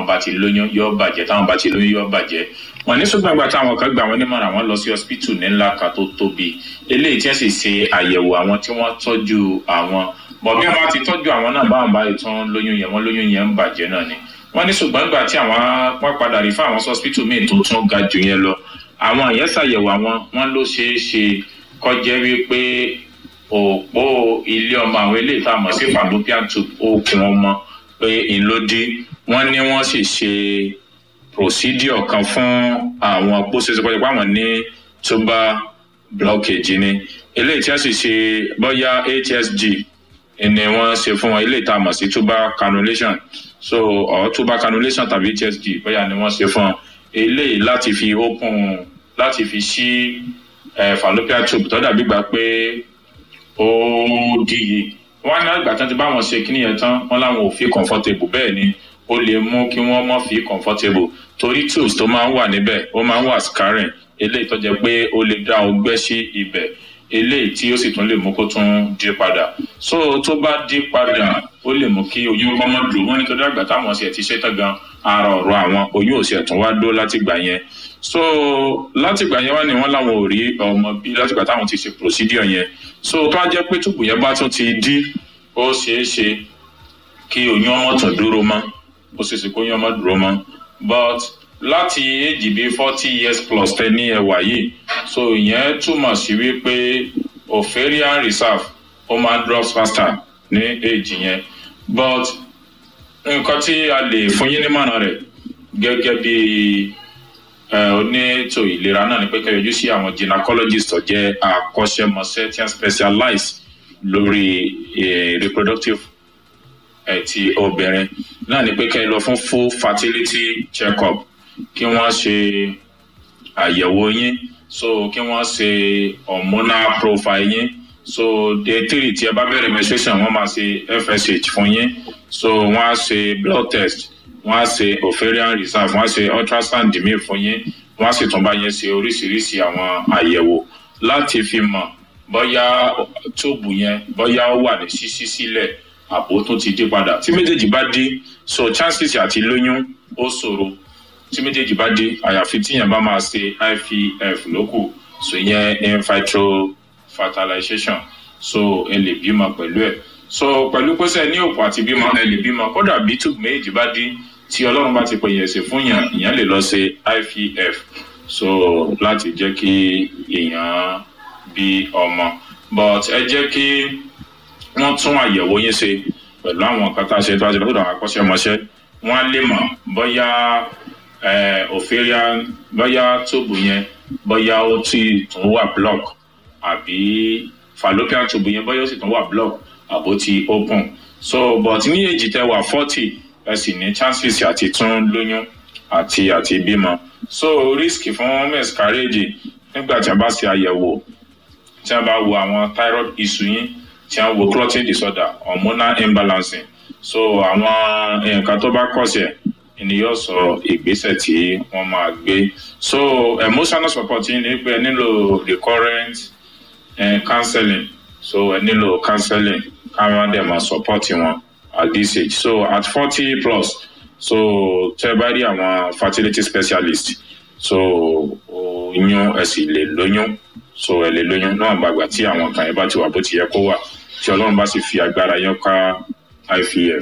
bá ti lóyún yóò bàjẹ́ táwọn bá ti lóyún yóò bàjẹ́ wọn ní ṣùgbọ́n ìgbà táwọn kan gbà wọ́n nímọ̀ràn àwọn lọ sí hospital ní ńlá kan tó tóbi eléyìí tí wọ́n sì ṣe àyẹ̀wò àwọn tí wọ́n tọ́jú àwọn bọ̀ bí wọ́n bá ti tọ́jú àwọn náà báwọn bá tán lóyún yẹn wọ́n lóyún yẹn ń bàjẹ́ náà ni wọ́n ní ṣùgbọ́n ìgbà tí àwọn wọ́n padà rí fún àwọn hospital míì tó tún ga jù yẹn lọ àwọn yẹn ṣàyẹ̀wò àwọn wọn ló ṣeé ṣe kọjá wípé òpó ilé ọmọ àwọn eléyìí tá a mọ̀ sí fallopian tube okùn ọmọ pé ìlódì wọ́n ní wọ́n sì ṣe procedure kan fún àwọn pósẹsẹ pé àwọn ní tuber blockage ni eléyìí tí wọ́n sì ṣe bóyá hsg ni wọ́n ṣe fún wọn eléyìí tá a mọ̀ sí tuber cannulation so or tuber cannulation tàbí hsg bóyá ni wọ́n ṣe fún wọn eléyìí láti fi open láti fi ṣí eh, fallopian tube tó dàbí gbà pé ó díye wọn ní àgbà tán ti bá wọn ṣe kíní yẹn tán wọn làwọn ò fi comfortable bẹ́ẹ̀ ni ó lè mú kí wọ́n mọ̀ fi comfortable torí tools tó máa ń wà níbẹ̀ ó máa ń wà scarring eléyìí tó jẹ́ pé ó lè dá ọgbẹ́ sí ibẹ̀ eléyìí tí ó sì tún lè mú kó tún dí padà so tó bá dí padà ó lè mú kí oyún kọ́ mọ́ dùn wọ́n nítorí àgbà táwọn ṣe ti ṣe tán gan ara ọ̀rọ̀ àwọn oyún ò sì ẹ̀tún wá dó látìgbà yẹn so látìgbà yẹn wá ní wọn làwọn ò rí ọmọ bí látìgbà táwọn ti ṣe procedure yẹn so tó á jẹ́ pé túbù yẹn bá tún ti dí ó ṣeé ṣe kí oyún ọmọ tún dúró mọ́ ó ṣeé ṣe kó oyún ọmọ dúró mọ́ but láti èjì bíi forty years plus tẹ ní ẹwà yìí so ìyẹn túmọ̀ sí wípé ovarian reserve ó máa drop faster ní èjì yẹn but nǹkan tí a lè fún yín nímọ̀ràn rẹ̀ gẹ́gẹ́ bíi oníètò ìlera náà ni pé kẹyọjú sí àwọn gynecologist tó jẹ́ akọ́ṣẹ́mọṣẹ́ tí wọ́n specialize lórí reproductive ti obìnrin náà ni pé kẹ́ ẹ lọ fún full fertility check-up kí wọ́n ṣe àyẹ̀wò yín so kí wọ́n ṣe hormonal profile yín so day three tí ẹ bá bẹ̀rẹ̀ menstruation wọ́n máa ṣe fsh fún yín so wọ́n á ṣe blood test wọ́n á ṣe ovarian reserve wọ́n á ṣe ultrasound mi fún yín wọ́n á sì tún bá yín ṣe oríṣiríṣi àwọn àyẹ̀wò láti fi mọ̀ bóyá tóòbù yẹn bóyá ó wà ní ṣíṣí sílẹ̀ àbò tó ti dé padà tí méjèèjì bá dé so chances àti lóyún ó ṣòro tí méjèèjì bá dé àyàfi tíyẹn bá máa ṣe ivf lókù so ìyẹn in vitro fertilization so ẹ lè bímọ pẹ̀lú ẹ̀ so pẹ̀lú pẹ́sẹ́ ní òpó àti bímọ ẹ lè bímọ kódà bí tóòbù méjèèjì bá dé tí ọlọ́run bá ti pè yẹn ṣe fún yàn ìyẹn lè lọ ṣe ivf so láti jẹ́ kí èèyàn bí ọmọ but ẹ jẹ́ kí wọ́n tún àyẹ̀wò yín ṣe pẹ̀lú àwọn nǹkan tá a ṣe tó a ṣe lọ́dọ̀ àwọn akọ́ṣẹ́mọṣẹ́ wọ́n á lè mọ̀ bóyá ovarian bóyá tóòbù yẹn bóyá ó ti tún wà block àbí fallopian tube yẹn bóyá ó sì tún wà block àbó ti open so but ní èjì tẹ wà forty ẹ sì ní chances àti tún lóyún àti àti bímọ so risk fún miscarriage nígbà tí a bá ṣe àyẹ̀wò tí a bá wo àwọn thyroid issue yín tí a wo clotting disorder hormonal imbalancing so àwọn nǹkan tó bá kọ̀sẹ̀ ni yóò sọ ìgbésẹ̀ tí wọ́n máa gbé so emotional support yín ni pé ẹ nílò recurrent eh, counseling so ẹ nílò counseling káwọn dẹ̀ máa support wọn at this age so at forty plus so tẹ́ bá rí àwọn fertility specialist so oyún ẹ sì lè lóyún so ẹ lè lóyún náà gbàgbà tí àwọn kan yẹn bá ti wà bó ti yẹ kó wà tí ọlọ́run bá sì fi agbára yẹn ká ivf.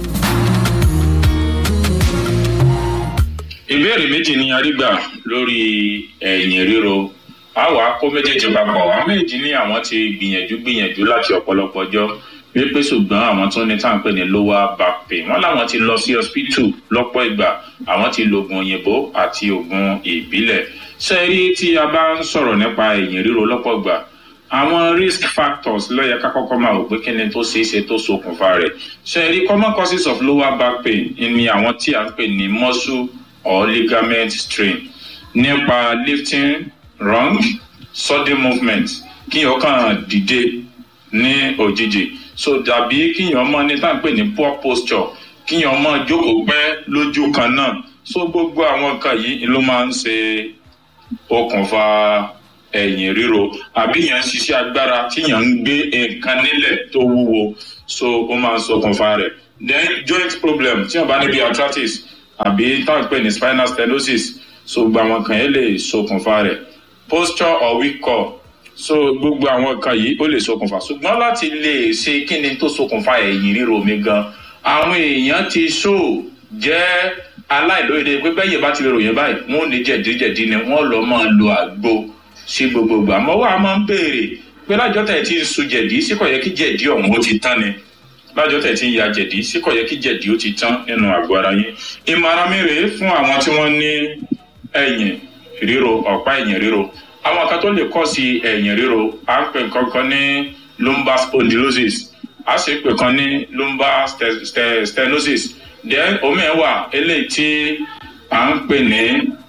ìbéèrè méjì ni a rí gbà lórí ẹ̀yìn ríro a wàá kó méjèèjì papọ̀ àwọn méjì ní àwọn ti gbìyànjú gbìyànjú láti ọ̀pọ̀lọpọ̀ ọjọ́ wípé ṣùgbọ́n àwọn tó ní táwọn pè ní lower back pain wọ́n láwọn ti lọ sí hospital lọ́pọ̀ ìgbà àwọn ti lo oògùn òyìnbó àti oògùn ìbílẹ̀ ṣe rí tí a bá ń sọ̀rọ̀ nípa ẹ̀yìn ríro lọ́pọ̀ ìgbà àwọn risk factors lọ́yẹ ká kọ́kọ́ máa wò pé kí ni tó ṣeé ṣe tó ṣokùnfà rẹ̀ ṣe rí common causes of lower back pain ni àwọn tí a ń pè ní muscle or ligament strain nípa lifting wrong sudden movement kí ọkàn dìde ní òjijì so dàbí kíyàn mọ ní tá à ń pè ní poor posture kíyàn mọ jókòó pẹ́ lójú kan náà so gbogbo àwọn nǹkan yìí ló máa ń ṣe okùnfà ẹ̀yìn ríro àbí yẹn ń ṣiṣẹ́ agbára tíyàn ń gbé nǹkan nílẹ̀ tó wúwo so ó máa ń ṣokùnfà rẹ̀ then joint problem tíyàn bá níbi arthritis àbí táwọn pè ní spinal stenosis so gbogbo àwọn kan yẹn lè ṣokùnfà rẹ̀ posture or weak core so gbogbo àwọn kan yìí ó lè ṣokùnfà ṣùgbọ́n láti lè ṣe kí ni tó ṣokùnfà ẹ̀yìn ríro mi gan àwọn èèyàn ti ṣó jẹ́ aláìlóye pé bẹ́yẹ̀ bá ti lè ròyìn báyìí wọ́n ò ní jẹ̀díjẹ̀dí ni wọ́n lọ máa lo àgbo sí gbogbogbò àmọ́ wà á máa ń béèrè pé lájọ́ tẹ̀ tí ń sun jẹ̀dí sí kò yẹ kí jẹ̀dí ọ̀hún ó ti tán ni lájọ́ tẹ̀ tí ń ya jẹ̀dí sí kò yẹ kí jẹ̀dí ó ti tán nínú àgọ́ ara yín ìmọ̀ràn mi rèé fún àwọn tí wọ́n ní ẹ̀yìn ríro ọ̀pá ẹ̀yìn ríro àwọn kan tó lè kọ́ sí ẹ̀yìn ríro à ń pè nǹkan kan ní lumbar spondylosis a sì pè kan ní lumbar stenosis then omi ẹ̀ wà eléyìí tí à ń pè ní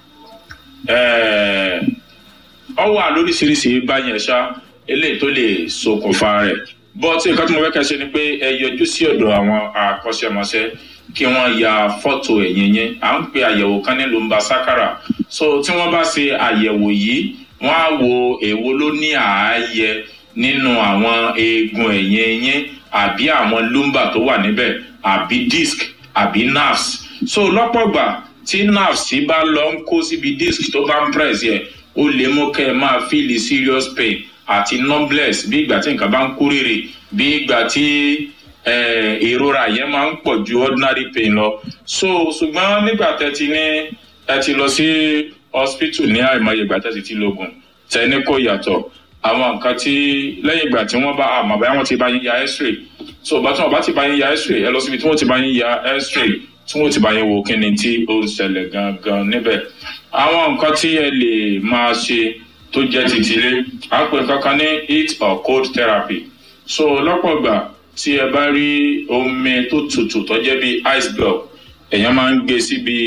ọ wà lóríṣiríṣi báyẹn ṣá eléyìí tó lè ṣokùnfà rẹ̀ but nǹkan tí mo fẹ́ kẹ́ ṣe ni pé ẹ yọjú sí ọ̀dọ̀ àwọn akọ́ṣẹ́mọṣẹ́ kí wọ́n ya fọ́tò ẹ̀yìn yẹn à ń pe àyẹ̀wò kan ní lumbar sakara so tí wọ́n bá ṣe àyẹ̀wò yìí wọ́n á wo èwo ló ní ààyè nínú àwọn eegun ẹ̀yìn yẹn àbí àwọn lumbar tó wà níbẹ̀ àbí disc àbí nerves so lọ́pọ̀ gbà tí nerves bá lọ ń kó síbi disc tó bá ń press yẹ ó lè mú kẹ́ ẹ máa feel serious pain àti numbness bí ìgbà tí nǹkan bá ń kórèrè bí ìgbà tí ìrora yẹn máa ń pọ̀ ju ordinary pain lọ so ṣùgbọ́n nígbà tẹ́ ti ní ẹ ti lọ sí hospital ní àìmọye ìgbà tẹ́ ti ti lóògùn tẹ́ ní kò yàtọ̀ àwọn nǹkan tí lẹ́yìn ìgbà tí wọ́n bá àmọ̀ báyà wọ́n ti bá yín ya x-ray so bá tí wọ́n bá ti bá yín ya x-ray ẹ lọ síbi tí wọ́n ti bá yín ya x-ray tí wọ́n ti bá yín wo kíni tí ó ń ṣẹlẹ̀ gangan níbẹ̀ àwọn nǹkan tí ẹ lè máa ṣe tó jẹ́ titilé à ń pè kankan ní heat or cold therapy so lọ́pọ̀ ìgbà tí ẹ bá rí omi tó tutù tó jẹ́ bí ice block èèyàn máa ń gbé síbi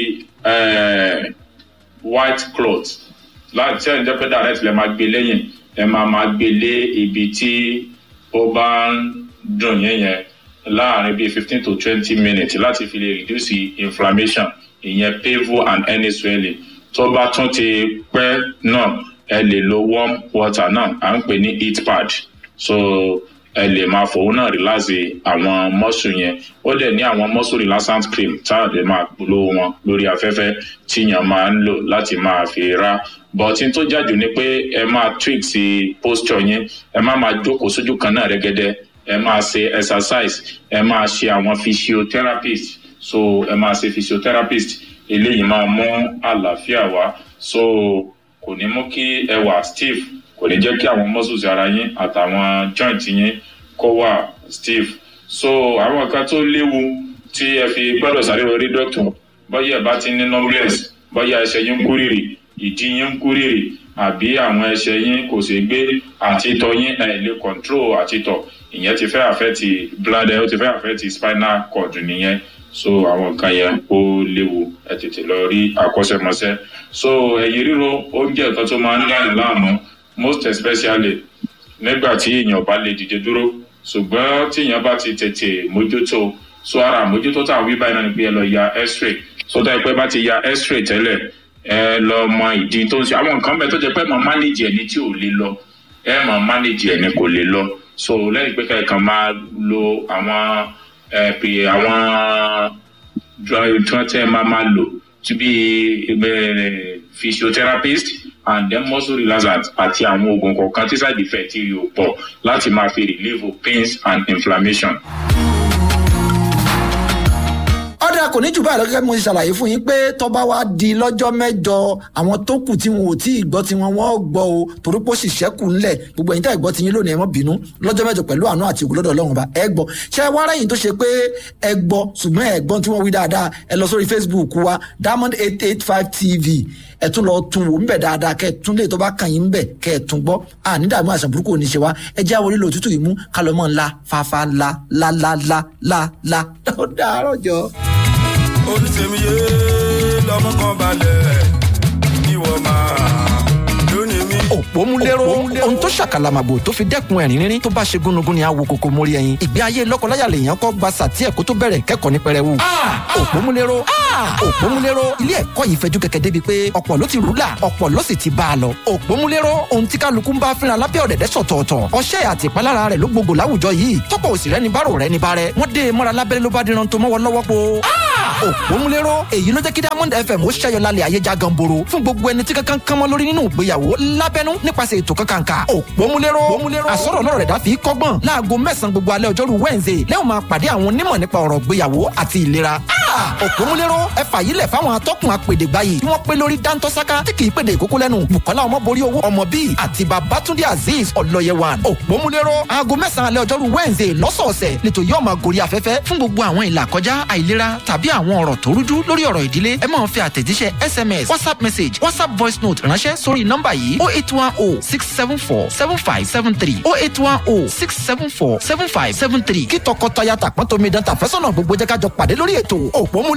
white cloth láti ẹ̀ ń jẹ́ pé direct lè máa gbé lẹ́yìn ẹ máa máa gbé lé ibi tí ó bá ń dùn yẹn yẹn láàrin bíi fifteen to twenty minutes láti fi lè reduce inflammation ìyẹn painful and any swelling tó bá tún ti pẹ́ náà ẹ lè lo warm water náà à ń pè ní heat pad so ẹ lè máa fòun náà relax àwọn muscle yẹn ó dẹ̀ ní àwọn muscle relaxant cream tá a lè máa polówó wọn lórí afẹ́fẹ́ tíyàn máa ń lò láti máa fi ra bọ̀tí tó jáde ni pé ẹ máa tweak sí posture yẹn ẹ má máa jókòó sójú kan náà rẹ́gẹ́dẹ́ ẹ máa ṣe exercise ẹ máa ṣe àwọn physiotherapist so ẹ máa ṣe physiotherapist eléyìí máa mú àlàáfíà wá so kò ní mú kí ẹ wà stiff kò ní jẹ́ kí àwọn muscles ara yín àtàwọn joint yín kó wà stiff so àwọn nǹkan tó léwu tí ẹ fi gbọ́dọ̀ sáré lórí doctor bóyá ẹ bá ti ní numbness bóyá ẹsẹ̀ yín ń kúrìrì ìdí yín ń kúrìrì àbí àwọn ẹsẹ̀ yín kò ṣeé gbé àtitọ́ yín ẹ̀ lè control àtitọ́ ìyẹn ti fẹ́ affect bladder ó ti fẹ́ affect spinal cord nìyẹn so àwọn nǹkan yẹn ó léwu ẹ tètè lọ rí akọ́ṣẹ́mọṣẹ́ so ẹ̀yìn ríro ó jẹ́ nǹkan tó máa ń dáyìn láàmú most especially nígbà tí èèyàn bá lè dìde dúró ṣùgbọ́n tí èèyàn bá ti tètè mójútó so ara àmójútó táwọn wí báyìí náà ni pé ẹ lọ ya x-ray so tá ẹ pé bá ti ya x-ray tẹ́lẹ̀ ẹ lọ mọ ìdí tó ń ṣe àwọn nǹkan bẹ́ẹ̀ tó jẹ́ pé mọ̀ manage ẹni tí ò lè lọ ẹ mọ̀ manage ẹni kò lè lọ so lẹ́yìn pé kẹ́kàn máa lo àwọn ẹ pè àwọn tí wọ́n tẹ́ máa máa lò to be physiotherapist and then muscle relaxant àti àwọn oògùn kọ̀ọ̀kan tí side effect yóò pọ̀ láti máa fi relieve pains and inflammation ọ̀dà kò ní jù báyìí lọ́gẹ́gẹ́ mo ti ṣàlàyé fún yín pé tọ́ba wa di lọ́jọ́ mẹ́jọ àwọn tó kù tí wọn ò tí ì gbọ́ tí wọn wọ́n gbọ́ o torí pé ó sì ṣẹ́kù ńlẹ̀ gbogbo ẹ̀yin tá ìgbọ́ ti yín lónìí ẹ má bínú lọ́jọ́ mẹ́jọ pẹ̀lú àánú àti ògùn lọ́dọ̀ ọlọ́run ọba ẹ gbọ́ ṣé wá rẹ́yìn tó ṣe pé ẹ gbọ́ ṣùgbọ́n ẹ gbọ́ tí wọ́n wí dáadáa ẹ lọ sórí facebook wa diamond eight eight five tv ẹ tún lọ tún wò ńbẹ dáadáa kẹ tún lè tó bá kàn yín ńbẹ kẹ ẹ tún gbọ́ àní dààmú àṣà burúkú òní ṣe wá ẹ jẹ́ àwọn orílẹ̀ òtútù yìí mú kálọ̀ mọ́ ńlá fàáfàá la la la la la la ó dàárọ̀ jọ olùsèmíye lọmọ kan balẹ̀ ìwọ máa lónìí mi. òpó òpómúléró ohun tó ṣàkàlàmàgbò tó fi dẹ́kun ẹ̀rín rírín tó bá ṣe gúnugún ni àwo kòkó mórí ẹyin ìgbé ayé lọ́kọláya lèèyàn kọ́ gba sàtí ẹ̀kọ́ tó bẹ̀rẹ̀ kẹ́kọ̀ọ́ ní pẹrẹwu. òpómúléró òpómúléró ilé ẹ̀kọ́ yìí fẹjú kẹ̀kẹ́ débi pé ọ̀pọ̀ ló ti rúlà ọ̀pọ̀ ló sì ti bá a lọ. òpómúléró ohun tí kálukú ń bá fínra lábẹ́ ọ̀dẹ̀dẹ̀ sọ̀tọ̀ọ̀tọ̀ ọṣẹ́ àti ìpalára rẹ̀ ló gbogbo láwùjọ yìí tọ́pọ̀ òsì rẹ̀ ní bárò rẹ̀ ní bárẹ̀ wọ́n dé e mọ́ra lábẹ́rẹ́ ló bá díran tó mọ́wọ́ lọ́wọ́ po. òpómúléró èyí ló jẹ́ kí diamond fm ó ṣẹ́yọ lálẹ́ ayé já ganboro fún gbogbo ẹni tí kankan kan mọ́ lórí nínú ìgbéyàwó lábẹ́nú nípasẹ̀ ètò kankanka òpómúléró àsọ̀rọ̀ náà rẹ̀ dá fi kọ́gbọ́n láago mẹ́sàn-án gbogbo alẹ́ ọjọ́rú wednesday lẹ́wọ̀n máa pàdé àwọn onímọ̀ nípa ọ̀rọ̀ ìgbéyàwó àti ìlera òpómúléró ẹ fàyílẹ̀ fáwọn atọ́kùn apèdègbáyì tí wọ́n pé lórí dáńtọ́sáká tí kì í pèdè ìkókó lẹ́nu bukola ọmọborí owó ọmọ bíi àti babatunde azeez ọlọ́yẹwàn òpómúléró aago mẹ́sàn-án alẹ́ ọjọ́rú wednesday lọ́sọ̀ọ̀sẹ̀ lẹ́tọ̀ yóò máa gorí afẹ́fẹ́ fún gbogbo àwọn ìlà kọjá àìlera tàbí àwọn ọ̀rọ̀ tó rújú lórí ọ̀rọ̀ ìdílé ẹ máa fi àtẹ̀jíṣẹ́ sms whatsapp message whatsapp voice note ránṣẹ́ sórí nọ́mbà yìí oh eight one oh six seven four seven five seven three oh eight one oh six seven four seven five seven three kí tọkọtaya tàpọ́n tómi dán tàfẹ́sọ̀nà gbogbo jẹ́ ká jọ pàdé lórí ètò òpómúléró